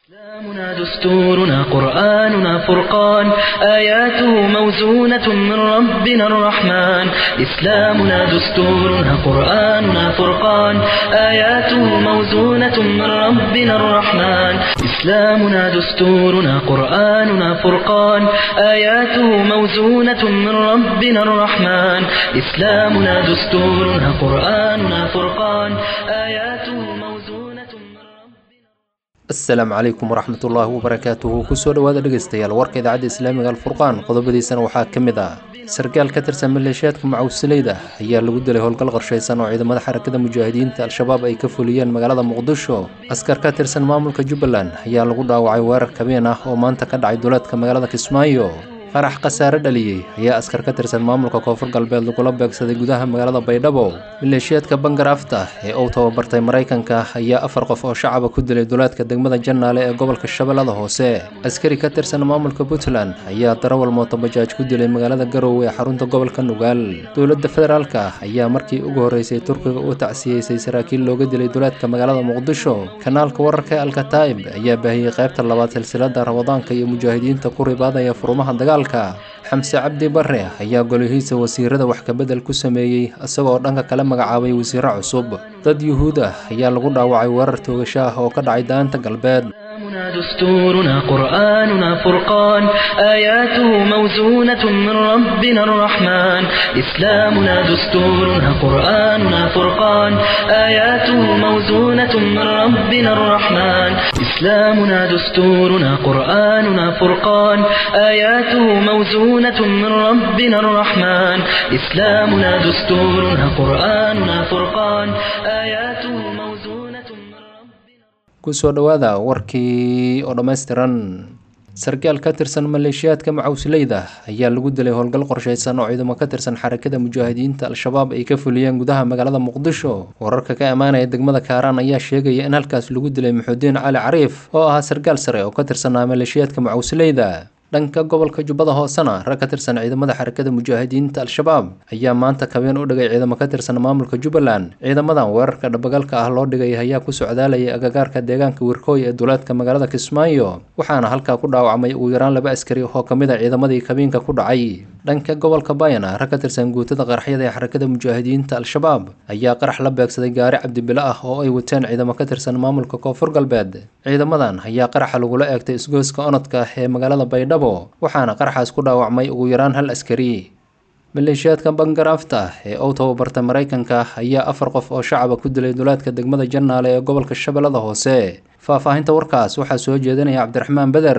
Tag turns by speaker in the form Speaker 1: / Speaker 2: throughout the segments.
Speaker 1: إسلامنا دستورنا قرآننا فرقان آياته موزونة من ربنا الرحمن إسلامنا دستورنا قرآننا فرقان آياته موزونة من ربنا الرحمن إسلامنا دستورنا قرآننا فرقان آياته موزونة من ربنا الرحمن إسلامنا دستورنا قرآننا فرقان آياته موزونة من ربنا
Speaker 2: asalaamu calaykum waraxmatullaahi wabarakaatuhu kusoo dhowaada dhegeystayaal warka idaacadda islaamiga alfurqaan qodobadiisana waxaa ka mid ah sarkaal ka tirsan maleeshiyaadka macawsileyda ayaa lagu dilay howlgal qorshaysan oo ciidamada xarakada mujaahidiinta al-shabaab ay ka fuliyeen magaalada muqdisho askar ka tirsan maamulka jubbaland ayaa lagu dhaawacay weerar kabeen ah oo maanta ka dhacay duleedka magaalada kismaayo qarax khasaare dhaliyey ayaa askar ka tirsan maamulka koonfur galbeed lagula beegsaday gudaha magaalada baydhabo maleeshiyaadka bangar afta ee uu tababartay maraykanka ayaa afar qof oo shacaba ku dilay duleedka degmada jannaale ee gobolka shabeellada hoose askari ka tirsan maamulka puntland ayaa darawal mootobajaaj ku dilay magaalada garowe ee xarunta gobolka nugaal dowladda federaalka ayaa markii ugu horreysay turkiga u tacsiyeysay saraakiil looga dilay duleedka magaalada muqdisho kanaalka wararka ee alkataib ayaa baahiyey qaybta labaad silsilada ramadaanka iyo mujaahidiinta ku ribaadaya furumaha dagaalka xamse cabdi bare ayaa golihiisa wasiirada wax kabedel ku sameeyey isagoo dhanka kale magacaabay wasiiro cusub dad yuhuud ah ayaa lagu dhaawacay weerar toogasho ah oo ka dhacay daanta galbeed
Speaker 1: إسلامنا دستورنا قرآننا فرقان آياته موزونة من ربنا الرحمن إسلامنا دستورنا قرآننا فرقان آياته موزونة من ربنا الرحمن إسلامنا دستورنا قرآننا فرقان آياته موزونة من ربنا الرحمن إسلامنا دستورنا قرآننا فرقان آياته موزونة من ربنا
Speaker 2: kusoo dhowaada warkii oo dhammaystiran sarkaal ka tirsan maleeshiyaadka macawsileyda ayaa lagu dilay howlgal qorshaysan oo ciidamo ka tirsan xarakada mujaahidiinta al-shabaab ay ka fuliyeen gudaha magaalada muqdisho wararka ka imaanaya degmada kaaraan ayaa sheegaya in halkaas lagu dilay maxudiin cali cariif oo ahaa sarkaal sare oo ka tirsanaa maleeshiyaadka macawsileyda dhanka gobolka jubbada hoosena rag ka tirsan ciidamada xarakada mujaahidiinta al-shabaab ayaa maanta kabeen u dhigay ciidamo ka tirsan maamulka jubbaland ciidamadan weerarka dhabagalka ah loo dhigay ayaa ku socdaalayay agagaarka deegaanka wirkooy ee duleedka magaalada kismaayo waxaana halkaa ku dhaawacmay ugu yaraan laba askari oo kamid a ciidamadii kabiinka ku dhacay dhanka gobolka bayana rag ka tirsan guutada qaraxyada ee xarakada mujaahidiinta al-shabaab ayaa qarax la beegsaday gaari cabdibilo ah oo ay wateen ciidamo ka tirsan maamulka koonfur galbeed ciidamadan ayaa qaraxa lagula eegtay isgoyska onodka ee magaalada baydhabo waxaana qaraxaas ku dhaawacmay ugu yaraan hal askari maleeshiyaadka bangar afta ee uu tababartay maraykanka ayaa afar qof oo shacaba ku dilay duleedka degmada jannaale ee gobolka shabeellada hoose faahfaahinta warkaas waxaa soo jeedinaya cabdiraxmaan beder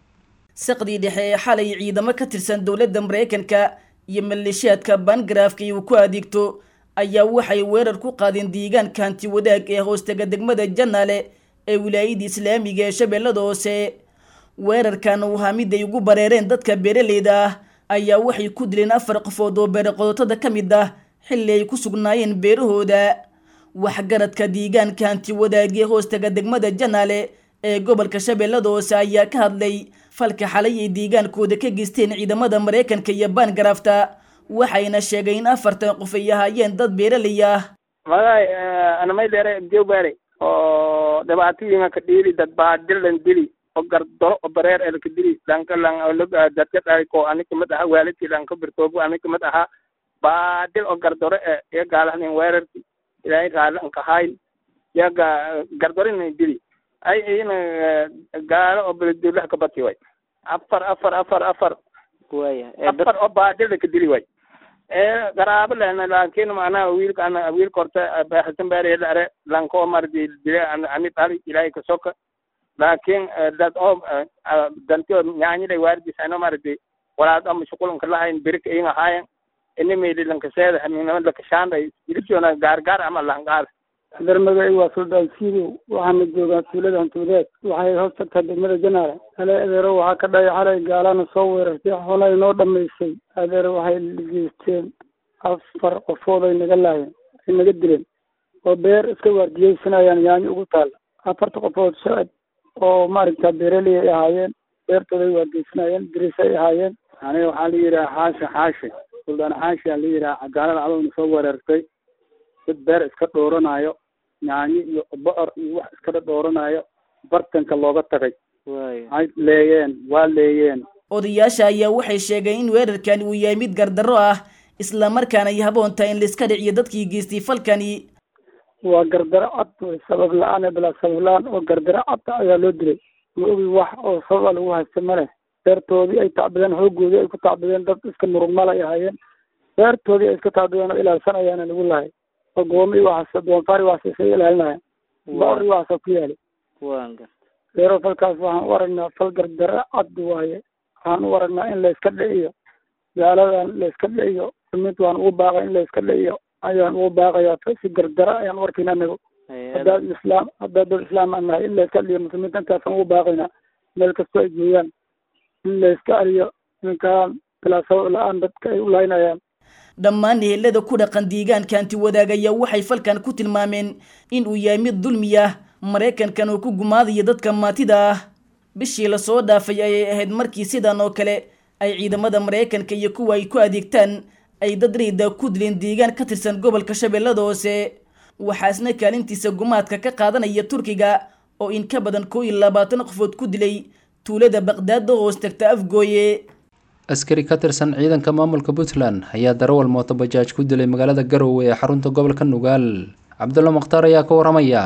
Speaker 3: saqdii dhexe ee xalay ciidamo ka tirsan dowladda maraykanka iyo maleeshiyaadka bangarafka uu ku adeegto ayaa waxay weerar ku qaadeen deegaanka hanti wadaag ee hoostega degmada jannaale ee wilaayada islaamiga ee shabeellada hoose weerarkan uu ahaa mid ay ugu bareereen dadka beeraleyda ah ayaa waxay ku dileen afar qofood oo beere qodotada ka mid ah xilli ay ku sugnaayeen beerahooda waxgaradka deegaanka hanti wadaagee hoostaga degmada janaale ee gobolka shabeellada hoose ayaa ka hadlay falka xalay ay deegaankooda ka geysteen ciidamada maraykanka iyo baangarafta waxayna sheegay in afartan qof ay ahaayeen dad beeraley ah
Speaker 4: magay anamay dheere jowbaare oo dhibaatooyinka ka dhiili dad baa dilan dili oo gardoro oo bareer elka dili dhanka lang dadka dhahay ko ani kamid aha waalidkii dhanka birtoobu ani kamid aha baadil oo gardoro e iyo gaalahanin weerarki ilaahay raali anka hayn iyaga gardorinay dili ay iyana gaalo oo beledulaha ka bati way afar afar afar afar
Speaker 5: waya
Speaker 4: afar oo baadilda ka dili way ee garaabo lehna laakiin macnaha wiilka ana wiilka horta hasan baare dhare lanko mardi dile ani dhali ilaahay ka soka laakiin dad oo danti oo nyaanyilay waardisano mardi walaad ama shuqulanka lahayn birika inga haayan inimeyli lankaseeda haminama lakashaanday ilibjoona gaargaar ama langaar
Speaker 6: adeermagay waa suldaan siidow waxaana joogaa tuulada hantuudeed waxay hoos tagtaa degmada janaale hale adeero waxaa ka dhaya xalay gaalana soo weerartay xoolay noo dhamaysay adeer waxay geysteen afar qofood ay naga laayeen ay naga dileen oo beer iska waardiyeysanayaan yaanyo ugu taalla afarta qofood shacab oo maaragta beeraley ay ahaayeen beertooda ay waardiyeysanayeen diris ay ahaayeen aniga waxaa la yidhaha xaashi xaashi suldaan xaashi aa la yidhaha gaalada cadowna soo weerartay dad beer iska dhooranaayo yaanyo iyo bocor iyo wax iskala dhooranayo bartanka looga tagay
Speaker 5: waaya
Speaker 6: ay leeyeen waa leeyeen
Speaker 3: odayaasha ayaa waxay sheegeen in weerarkani uu yahay mid gardarro ah islamarkaana ay haboon tahay in laiska dhiciyo dadkii geystay falkani
Speaker 6: waa gardaro cad wey sabab la-aan ee bilaa sabab la-aan oo gardaro cad ayaa loo dilay ma ogi wax oo sababa lagu haysta ma leh beertoodii ay tacbideen xooggoodii ay ku tacbideen dad iska murugmal ay ahaayeen beertoodii ay iska tacbideen oo ilaalsanayaana lagu lahay oo goomi waxaas doonfaari waxaas isaga ilaalinaya baari waxaasa ku yaali
Speaker 5: waan garta
Speaker 6: beero falkaas waxaan u aragnaa fal gardaro cad waaye waxaan u aragnaa in layska dhiciyo gaaladan layska dhiciyo mid waan ugu baaqay in layska dhiciyo ayaan ugu baaqayaa si gardaro ayaan u arkayna anagu haddaad islaam haddaad dad islaam aan nahay in layska dhiciyo muslimiinta intaasaan ugu baaqaynaa meel kastoo ay joogaan in layska aliyo ninkaan bilaa sabab la-aan dadka ay u laynayaan
Speaker 3: dhammaan ehelada ku dhaqan deegaanka anti wadaag ayaa waxay falkan ku tilmaameen in uu yahay mid dulmi ah maraykankan oo ku gumaadaya dadka maatida ah bishii lasoo dhaafay ayay ahayd markii sidan oo kale ay ciidamada maraykanka iyo kuwa ay ku adeegtaan ay dad riida ku dileen deegaan ka tirsan gobolka shabeellada hoose waxaasna kaalintiisa gumaadka ka qaadanaya turkiga oo in ka badan koo iyo labaatan qofood ku dilay tuulada baqdaad oo hoos tagta afgooye
Speaker 2: askari ka tirsan ciidanka maamulka puntland ayaa darawal mootobajaaj ku dilay magaalada garowe ee xarunta gobolka nugaal cabdulla mukhtaar ayaa ka waramaya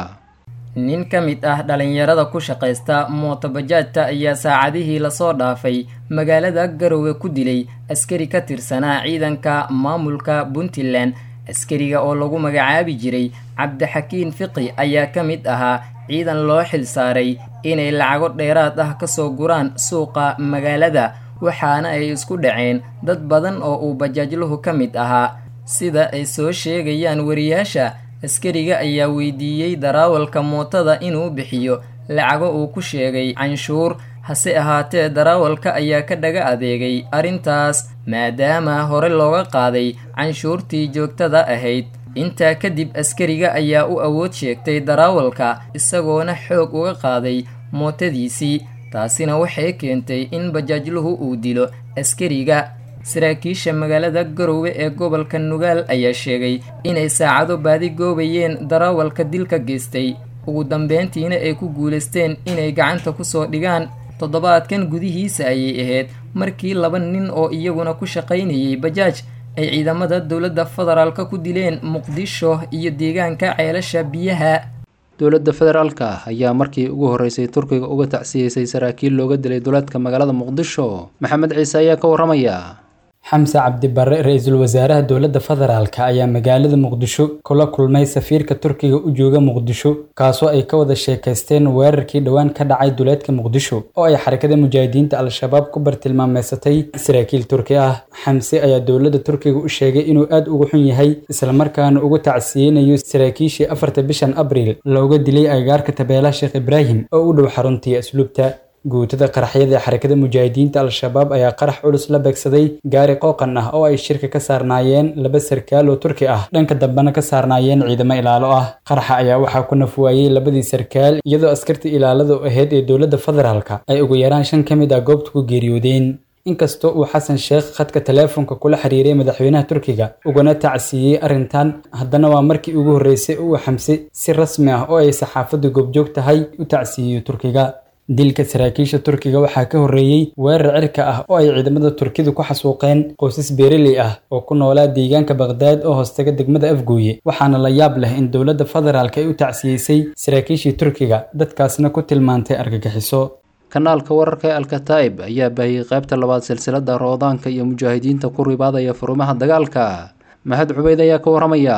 Speaker 7: nin ka mid ah dhalinyarada ku shaqaysta mootobajaajta ayaa saacadihii lasoo dhaafay magaalada garowe ku dilay askari ka tirsanaa ciidanka maamulka puntland askariga oo lagu magacaabi jiray cabdixakiin fiqi ayaa ka mid ahaa ciidan loo xil saaray inay lacago dheeraad ah kasoo guraan suuqa magaalada waxaana ay isku dhaceen dad badan oo uu bajaajluhu ka mid ahaa sida ay soo sheegayaan wariyaasha askariga ayaa weydiiyey daraawalka mootada inuu bixiyo lacago uu ku sheegay canshuur hase ahaatee daraawalka ayaa ka dhaga adeegay arrintaas maadaama hore looga qaaday canshuurtii joogtada ahayd intaa kadib askariga ayaa u awood sheegtay daraawalka isagoona xoog uga qaaday mootadiisii taasina waxay keentay in bajaajluhu uu dilo askariga saraakiisha magaalada garowe ee gobolka nugaal ayaa sheegay inay saacado baadi goobayeen daraawalka dilka geystay ugu dambeyntiina ay ku guulaysteen inay gacanta kusoo dhigaan toddobaadkan gudihiisa ayay ahayd markii laba nin oo iyaguna ku shaqaynayay bajaaj ay ciidamada dowladda federaalka ku dileen muqdisho iyo deegaanka ceelasha biyaha
Speaker 2: dowladda federaalka ayaa markii ugu horreysay turkiga uga tacsiyeysay saraakiil looga dilay duleedka magaalada muqdisho maxamed ciise ayaa ka waramaya
Speaker 8: xamse cabdibarre ra-iisul wasaaraha dowladda federaalka ayaa magaalada muqdisho kula kulmay safiirka turkiga u jooga muqdisho kaasoo ay ka wada sheekaysteen weerarkii dhowaan ka dhacay duleedka muqdisho oo ay xarakada mujaahidiinta al-shabaab ku bartilmaameysatay saraakiil turki ah xamse ayaa dowladda turkiga u sheegay inuu aad uga xun yahay islamarkaana ugu tacsiyeynayo saraakiishii afarta bishan abriil looga dilay agaarka tabeelaha sheekh ibraahim oo u dhow xaruntii asluubta guutada qaraxyada ee xarakada mujaahidiinta al-shabaab ayaa qarax culus la beegsaday gaari qooqan ah oo ay shirka ka saarnaayeen laba sarkaal oo turki ah dhanka dambena ka saarnaayeen ciidamo ilaalo ah qaraxa ayaa waxaa ku nafwaayey labadii sarkaal iyadoo askartii ilaalada ahayd ee dowladda federaalka ay ugu yaraan shan ka mid ah goobta ku geeriyoodeen inkastoo uu xasan sheekh khadka teleefonka kula xiriiray madaxweynaha turkiga ugana tacsiiyey arrintan haddana waa markii ugu horreysay uu xamse si rasmi ah oo ay saxaafaddu goobjoog tahay u tacsiiyeyo turkiga dilka saraakiisha turkiga waxaa ka horreeyey weerar cirka ah oo ay ciidamada turkidu ku xasuuqeen qoysas beereley ah oo ku noolaa deegaanka baqhdaad oo hoostaga degmada afgooye waxaana la yaab leh in dowladda federaalk ay u tacsiyeysay saraakiishii turkiga dadkaasna ku tilmaantay argagixiso
Speaker 2: kanaalka wararka ee alkataib ayaa baahiyey qaybta labaad silsilada roodaanka iyo mujaahidiinta ku ribaadaya furumaha dagaalka mahad cubeyd ayaa ka waramaya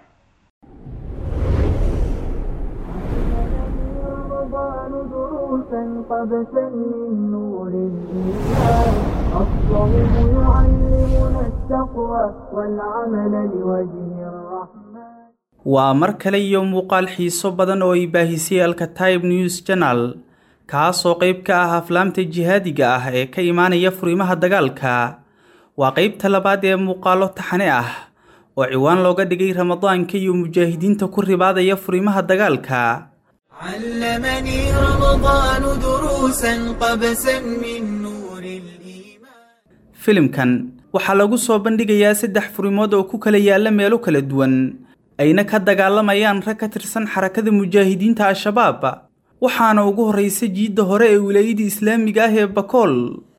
Speaker 9: قبسا من نور الإيمان الصوم يعلمنا التقوى والعمل لوجه الرحمن
Speaker 10: waa mar kale iyo muuqaal xiiso badan oo ay baahisay alkataib news janal kaasoo qayb ka ah aflaamta jihaadiga ah ee ka imaanaya furimaha dagaalka waa qaybta labaad ee muuqaalo taxane ah oo ciwaan looga dhigay ramadaanka iyo mujaahidiinta ku ribaadaya furimaha dagaalka
Speaker 9: علمني رمضان دروسا قبسا من نور الإيمان
Speaker 10: filimkan waxaa lagu soo bandhigayaa saddex furimood oo ku kala yaalla meelo kala duwan ayna ka dagaalamayaan rag ka tirsan xarakada mujaahidiinta al-shabaab waxaana ugu horraysa jiidda hore ee wilaayadii islaamiga ah ee bakool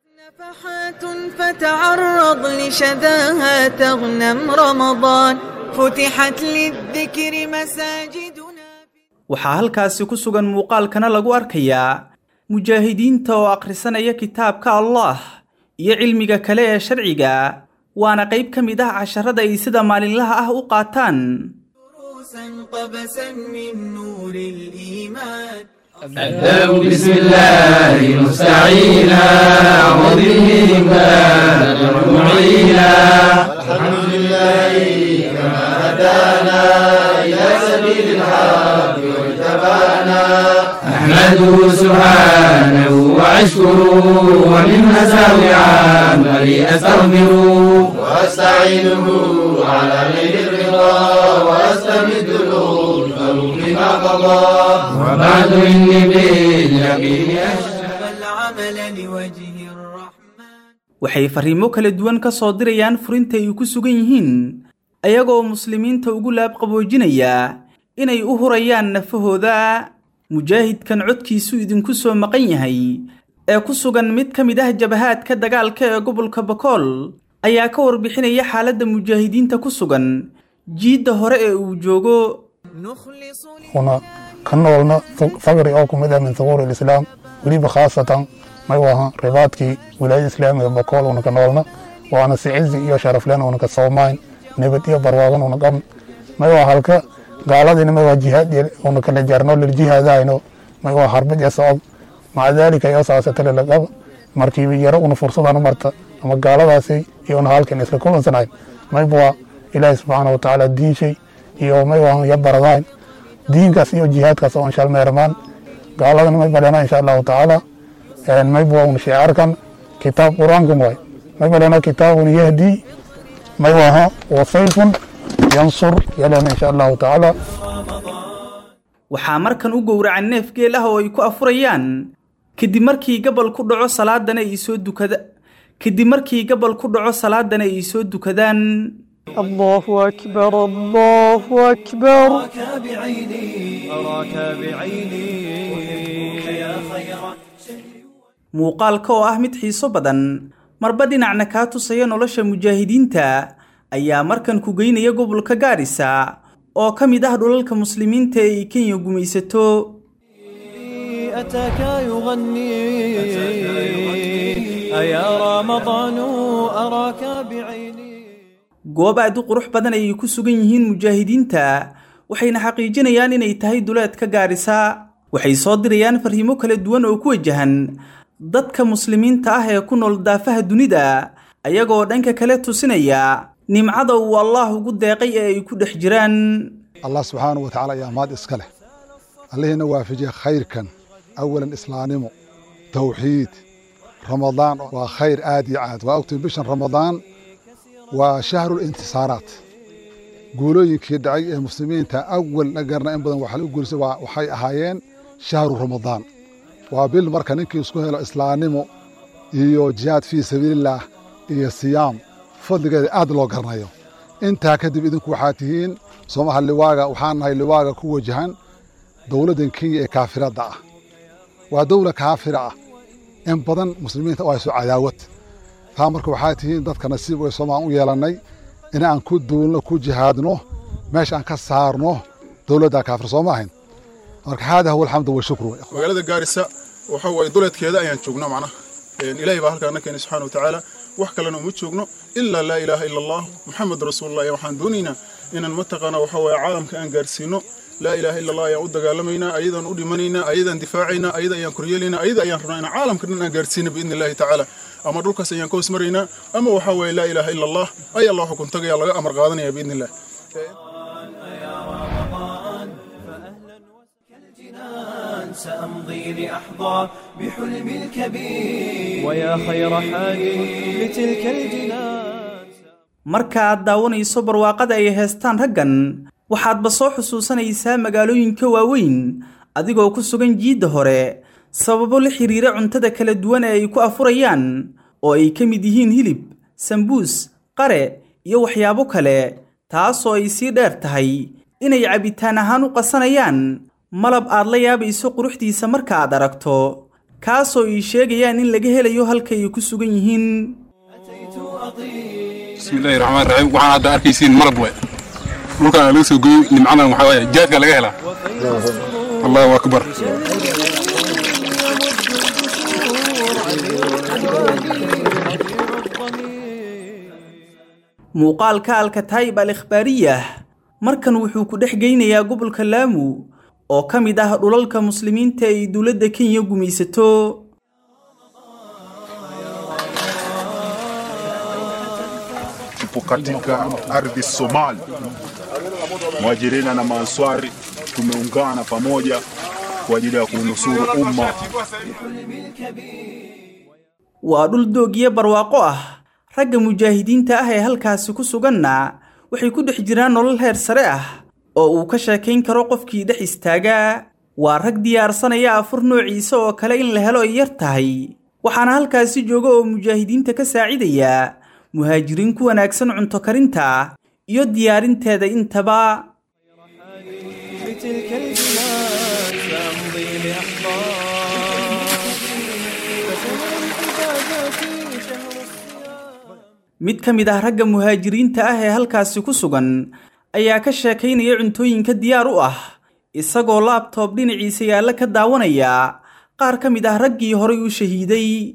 Speaker 9: نفحات فتعرض لشذاها تغنم رمضان فتحت للذكر مساجدنا
Speaker 10: waxaa halkaasi ku sugan muuqaalkana lagu arkayaa mujaahidiinta oo akhrisanaya kitaabka allah iyo cilmiga kale ee sharciga waana qayb ka mid ah casharada ay sida maalinlaha ah u qaataan
Speaker 9: دروسا قبسا من نور الإيمان
Speaker 5: أبدأ بسم الله مستعينا وبه كان معينا والحمد لله كما هدانا إلى سبيل الحق واجتبانا أحمده سبحانه وأشكره ومن مساوي عملي أستغفره وأستعينه على غير الرضا وأستمد الألوف بما قضى وبعد إني باليقين أشهد
Speaker 9: العمل لوجه الرحمن
Speaker 10: waxay farriimo kala duwan ka soo dirayaan furinta ay ku sugan yihiin ayagoo muslimiinta ugu laabqaboojinaya inay u hurayaan nafahooda mujaahidkan codkiisu idinku soo maqan yahay ee ku sugan mid ka mid ah jabahaadka dagaalka ee gobolka bakool ayaa ka warbixinaya xaaladda mujaahidiinta ku sugan jiidda hore ee uu joogo
Speaker 9: نخلص
Speaker 11: una ka noolna faqri oo ku mid ah min thuquur alislaam weliba khaasatan may waha ribaadkii wilaayada islaamiga bakool una ka noolna waana si cizi iyo sharaflen una ka soomayn nabad iyo barwaagan una qabn may waa halka gaaladina may waa jihaad una kala jarno liljihaadayno may waa harbad iyo socod maca daalika iyo saasatale la qaba markiiba yaro una fursadana marta ama gaaladaasi iyo una halkan isla kulansanayn mayba waa ilaahi subxaana watacaala diishay iyo may waa ya baradayn diinkaas iyo jihaadkaas oo insha meermaan gaaladana may balena insha allahu tacaala mayba waa una shicaarkan kitaab qur-aankan waay may balena kitaabun yahdi may waha wasayfun yansur yalena insha allahu tacaala
Speaker 10: waxaa markan u gowracan neef geel ah oo ay ku afurayaan kadib markii gabal ku dhaco salaadana ay soo dukada kadib markii gabal ku dhaco salaadana ay soo dukadaan
Speaker 12: الله أكبر الله أكبر
Speaker 9: أراك بعيني أراك بعيني يا خير
Speaker 10: muuqaalka oo ah mid xiiso badan marba dhinacna kaa tusaya nolosha mujaahidiinta ayaa markan ku geynaya gobolka gaarisa oo ka mid ah dhulalka muslimiinta ee ay kenya gumaysato
Speaker 12: أتاك يغني أيا رمضان أراك بعيني
Speaker 10: goob aad u qurux badan ayay ku sugan yihiin mujaahidiinta waxayna xaqiijinayaan inay tahay duleedka gaarisa waxay soo dirayaan farriimo kala duwan oo ku wajahan dadka muslimiinta ah ee ku nool daafaha dunida ayagoo dhanka kale tusinaya nimcada uu allaah ugu deeqay ee ay ku dhex jiraan
Speaker 13: allah subxaanahu wa tacaala ayaa maad iska leh allihiina waafajiya khayrkan awalan islaanimo tawxiid ramadaan waa khayr aad iyo aad waa ogtiin bishan ramadaan waa shahru intisaaraat guulooyinkii dhacay ee muslimiinta awal nagarna in badan waxaa u guulisay waxay ahaayeen shahru ramadaan waa bil marka ninkii isku helo islaamnimo iyo jihaad fii sabiilillaah iyo siyaam fadligeeda aad loo garanayo intaa kadib idinku waxaa tihiin soomaha liwaaga waxaan nahay liwaaga ku wajahan dowladdan kenya ee kaafiradda ah waa dowla kaafira ah in badan muslimiinta u hayso cadaawad taa marka waxaa tihiin dadka nasiib ee soomaaan u yeelannay in aan ku duulno ku jihaadno meesha aan ka saarno dowladda kaafir soo ma ahayn marka haada huwa alxamdu washukru
Speaker 14: magaalada gaarisa waxa waaye duleedkeeda ayaan joognaa macnaha ilaahay baa halkaana keenay subxaana wa tacaala wax kalena uma joogno ilaa laa ilaaha ila allah muxamed rasuulullah ayaa waxaan doonaynaa inaan mataqaana waxa waaye caalamka aan gaarsiino laa ilaaha ila allah ayaan u dagaalamaynaa ayadaan u dhimanaynaa ayadaan difaacaynaa ayada ayaan koryeelaynaa ayada ayaan rabnaa inaan caalamka dhan aan gaarsiino biidni illahi tacaala ama dhulkaas ayaan ka hoos maraynaa ama waxaa waaye laa ilaaha ila allah ayaa loo xukun tagaya laga amar qaadanaya biidni illah
Speaker 9: سأمضي لأحظى بحلم الكبير
Speaker 12: ويا خير حاد لتلك الجنان
Speaker 10: marka aad daawanayso barwaaqada ay heestaan raggan waxaadba soo xusuusanaysaa magaalooyinka waaweyn adigoo ku sugan jiidda hore sababo la xiriira cuntada kala duwan ee ay ku afurayaan oo ay ka mid yihiin hilib sambuus qare iyo waxyaabo kale taasoo ay sii dheer tahay inay cabitaan ahaan u qasanayaan malab aad la yaabayso quruxdiisa marka aad aragto kaasoo ii sheegayaan in laga helayo halka ay ku sugan yihiin
Speaker 15: bismillahi raxmaan raxiim waxaan hadda arkaysiin malab waay dhulkan laga soo gooyo nimcadan waxaa waaye jaadka laga helaa allahu akbar
Speaker 10: muuqaalka alkataayib al ikhbaariyah markan wuxuu ku dhex geynayaa gobolka laamu oo ka mid ah dhulalka muslimiinta ay dowladda kenya gumaysato
Speaker 16: tupo katika ardhi Somali, Mwajirina na Maanswari tumeungana pamoja kwa ajili ya kunusuru umma.
Speaker 10: waa dhul doogyo barwaaqo ah ragga mujaahidiinta ah ee halkaasi ku suganna waxay ku dhex jiraan nolol heer sare ah oo uu ka sheekayn karo qofkii dhex istaagaa waa rag diyaarsanaya afur noociisa oo kale in la helo ay yar tahay waxaana halkaasi jooga oo mujaahidiinta ka saacidaya muhaajiriin ku wanaagsan cunto karinta iyo diyaarinteeda intaba
Speaker 12: بتلك البلاد سأمضي لأحضان فشهر العبادات شهر
Speaker 10: mid ka mid ah ragga muhaajiriinta ah ee halkaasi ku sugan ayaa ka sheekaynaya cuntooyinka diyaar u ah isagoo laabtoob dhinaciisa yaalla ka daawanaya qaar ka mid ah raggii horay u shahiiday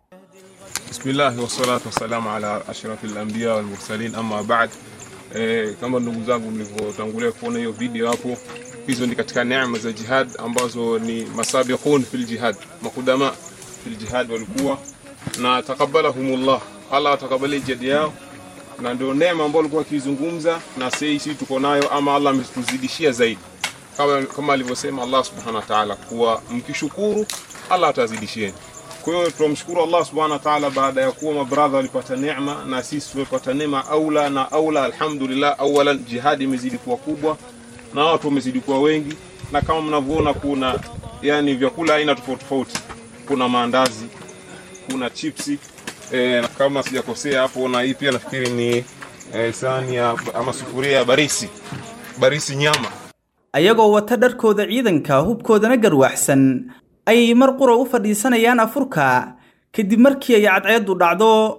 Speaker 15: بسم الله والصلاة والسلام على أشرف الأنبياء والمرسلين أما بعد eh, kama ndugu zangu mlivyotangulia kuona hiyo video hapo, hizo ni katika neema za jihad ambazo ni masabiqun fil jihad, makudama fil jihad walikuwa na takabalahumullah, Allah atakabalie jihad yao, na ndio neema ambayo alikuwa akizungumza na sisi tuko nayo, ama Allah ametuzidishia zaidi, kama, kama alivyosema Allah subhanahu wa ta'ala kuwa mkishukuru Allah atazidishieni. Kwa hiyo tunamshukuru Allah subhanahu wa ta'ala baada ya kuwa mabradha walipata neema na sisi tumepata neema aula na aula. Alhamdulillah, awalan jihadi imezidi kuwa kubwa na watu wamezidi kuwa wengi, na kama mnavyoona kuna yani vyakula aina tofauti tofauti, kuna maandazi, kuna chipsi e, kama sijakosea hapo, na hii pia nafikiri ni e, sahani ya ama sufuria ya barisi barisi nyama
Speaker 10: ayagoo wata dharkooda ciidanka hubkoodana garwaaxsan ayay mar qura u fadhiisanayaan afurka kadib markii ay cadceeddu dhacdo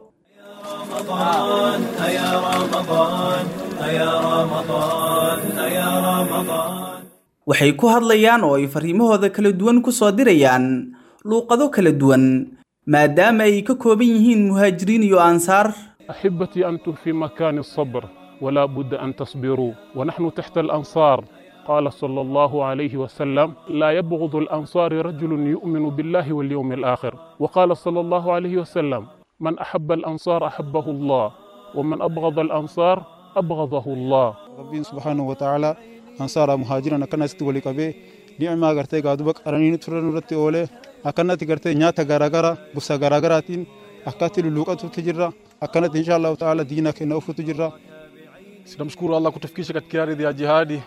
Speaker 12: رمضان أيا رمضان أيا رمضان أيا رمضان
Speaker 10: waxay ku hadlayaan oo ay fariimahooda kala duwan ku soo dirayaan luuqado kala duwan maadaama ay ka kooban yihiin muhaajiriin iyo ansaar
Speaker 17: أحبتي أنتم في مكان الصبر ولا بد أن تصبروا ونحن تحت الأنصار قال صلى الله عليه وسلم لا يبغض الأنصار رجل يؤمن بالله واليوم الآخر وقال صلى الله عليه وسلم من أحب الأنصار أحبه الله ومن أبغض الأنصار أبغضه الله
Speaker 18: rabbiin subhaanahu wa ta'ala ansaara muhaajirana akkanasitti walii qabee ni'imaa gartee gaaduba qaranii turan irratti oolee akkanatti gartee nyaata garaagara gosa garaagaraatiin akkatti lulluuqatutti jirra akkanatti insha allahu ta'ala diina kenna ufutu jirra
Speaker 17: Tunamshukuru Allah kutufikisha katika ardhi ya jihadi,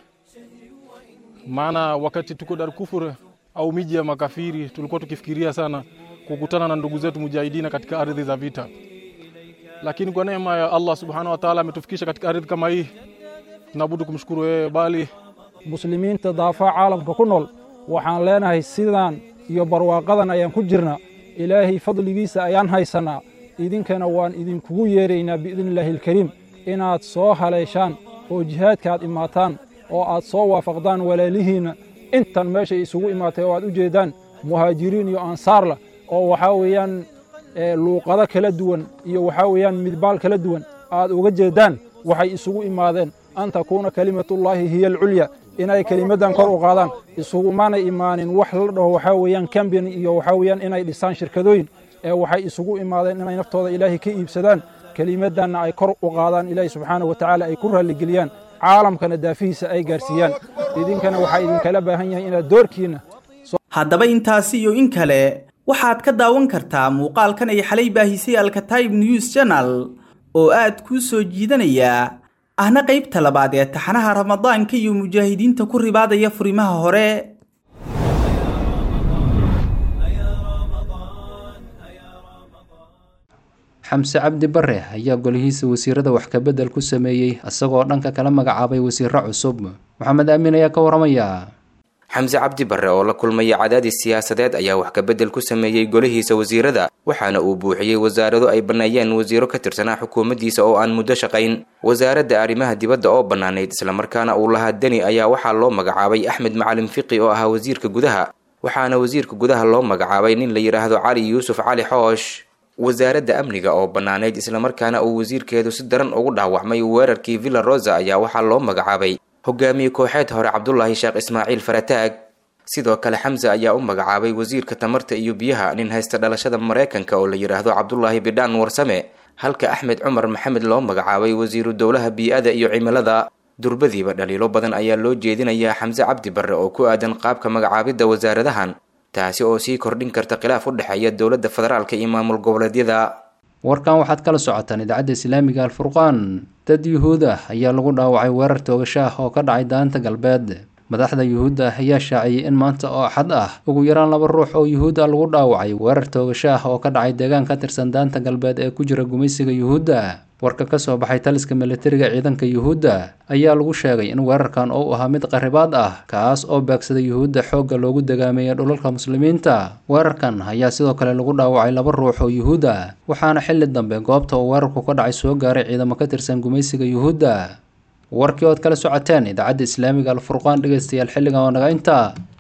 Speaker 17: maana wakati tuko Dar Kufur au miji ya makafiri tulikuwa tukifikiria sana kukutana na ndugu zetu mujahidina katika ardhi za vita, lakini kwa neema ya Allah subhanahu wa ta'ala ametufikisha katika ardhi kama hii. Tunabudu kumshukuru yeye, bali
Speaker 19: muslimiinta daafaha caalamka ku nool waxaan leenahay sidaan iyo barwaaqadan ayaan ku jirna ilaahay fadligiisa ayaan haysannaa idinkana waan idinkugu yeeraynaa biidnillaahi alkariim inaad soo haleeshaan oo jihaadka aad imaataan oo aad soo waafaqdaan walaalihiinna intan meeshay isugu imaatay oo aad u jeeddaan muhaajiriin iyo ansaarla oo waxaa weeyaan luuqado kala duwan iyo waxaa weeyaan midbaal kala duwan aad uga jeeddaan waxay isugu imaadeen an takuuna kelimatullaahi hiya alculya inay kelimaddan kor u qaadaan isugumana imaanin wax la dhaho waxaa weeyaan kambani iyo waxaa weeyaan inay dhisaan shirkadooyin ee waxay isugu imaadeen inay naftooda ilaahay ka iibsadaan kelimaddanna ay kor u qaadaan ilaahay subxaanahu wa tacaala ay ku raalligeliyaan caalamkana daafihiisa ay gaarsiiyaan idinkana waxaa idinkala baahan yahay inaad doorkiinna
Speaker 10: haddaba intaasi iyo in kale waxaad ka daawan kartaa muuqaalkan ay xalay baahisay alkataib news channel oo aad kuu soo jiidanaya ahna qaybta labaad ee taxanaha ramadaanka iyo mujaahidiinta ku ribaadaya furimaha hore
Speaker 2: xamse cabdi bare ayaa golihiisa wasiirada wax kabedel ku sameeyey isagoo dhanka kala magacaabay wasiiro cusub maxamed aamin ayaa ka waramaya
Speaker 20: xamse cabdi barre oo la kulmaya cadaadis siyaasadeed ayaa wax kabedel ku sameeyey golihiisa wasiirada waxaana uu buuxiyey wasaarado ay banneeyeen wasiiro ka tirsanaa xukuumaddiisa oo aan muddo shaqayn wasaaradda arrimaha dibadda oo bannaanayd islamarkaana uu lahaa deni ayaa waxaa loo magacaabay axmed macalin fiqi oo ahaa wasiirka gudaha waxaana wasiirka gudaha loo magacaabay nin la yidhaahdo cali yuusuf cali xoosh wasaaradda amniga oo bannaanayd islamarkaana uu wasiirkeedu si daran ugu dhaawacmay weerarkii villa rosa ayaa waxaa loo magacaabay hogaamiye kooxeed hore cabdulaahi sheekh ismaaciil farataag sidoo kale xamse ayaa u magacaabay wasiirka tamarta iyo biyaha nin haysta dhalashada maraykanka oo la yidhaahdo cabdulaahi bidhaan warsame halka axmed cumar maxamed loo magacaabay wasiiru dowlaha bii-ada iyo cimilada durbadiiba dhaliilo badan ayaa loo jeedinayaa xamse cabdi barre oo ku aadan qaabka magacaabidda wasaaradahan taasi oo sii kordhin karta khilaaf u dhexeeya dowladda federaalka iyo maamul goboleedyada
Speaker 2: warkan waxaad kala socotaan idaacadda islaamiga alfurqaan dad yuhuud ah ayaa lagu dhaawacay weerar toogasho ah oo ka dhacay daanta galbeed madaxda yuhuudda ayaa shaaciyey in maanta oo axad ah ugu yaraan laba ruux oo yuhuud ah lagu dhaawacay weerar toogasho ah oo ka dhacay deegaan ka tirsan daanta galbeed ee ku jira gumaysiga yuhuudda warka ka soo baxay taliska militariga ciidanka yuhuudda ayaa lagu sheegay in weerarkan uu ahaa mid qaribaad ah kaas oo beegsaday yuhuudda xoogga loogu dagaameeyay dhulalka muslimiinta weerarkan ayaa sidoo kale lagu dhaawacay laba ruux oo yuhuud ah waxaana xilli dambe goobta uu weerarku ka dhacay soo gaaray ciidamo ka tirsan gumaysiga yuhuudda warkii ood kala socoteen idaacadda islaamiga alfurqaan dhegaystayaal xilligan oo naga intaa